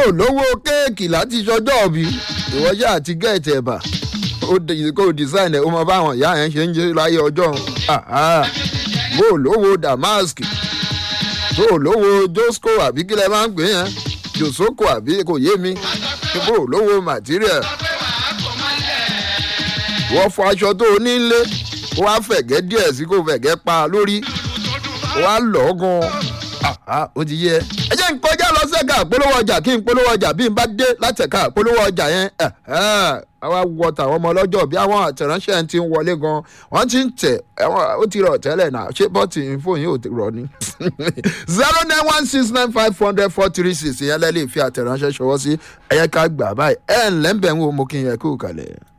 ò lówó kéèkì láti ṣọjọ́ òbí ìwọ́jà àti gẹ̀ẹ́tì ẹ̀bà kó o design ẹ̀ ó mọ báwọn ìyá yẹn ṣe ń jẹ́ láyé ọjọ́ bó o lówó damask tó o lówó josco àbí kí lẹ máa ń pè yẹn josoko àbí kò yé mi bó o lówó material wọ́n fọ aṣọ tó o nílé wọ́n á fẹ̀gẹ́ díẹ̀ sí kó fẹ̀gẹ́ pa lórí wọ́n á lọ́ gan ó ti yẹ. ẹ jẹ́ n kọjá lọ sẹ́ka polówó ọjà kí n polówó ọjà bí n bá dé látẹ̀ka polówó ọjà yẹn àwa wọ tàwọn ọmọ ọlọ́jọ́ bí àwọn àtẹ̀ránṣẹ́ ti ń wọlé gan wọ́n ti ń tẹ̀ ó ti rọ̀ tẹ́lẹ̀ náà ṣé bọ́ọ̀tì fóònù yóò ti rọ̀ ni. zero nine one six nine five hundred four three six ìyẹn lẹ́lẹ́ fi àtẹ̀ránṣẹ́ ṣọwọ́ sí ẹ̀yẹ ká gbà báyìí ẹ̀ ǹlẹ́ ń bẹ̀ ń wo mo kí n yẹ kó kalẹ̀.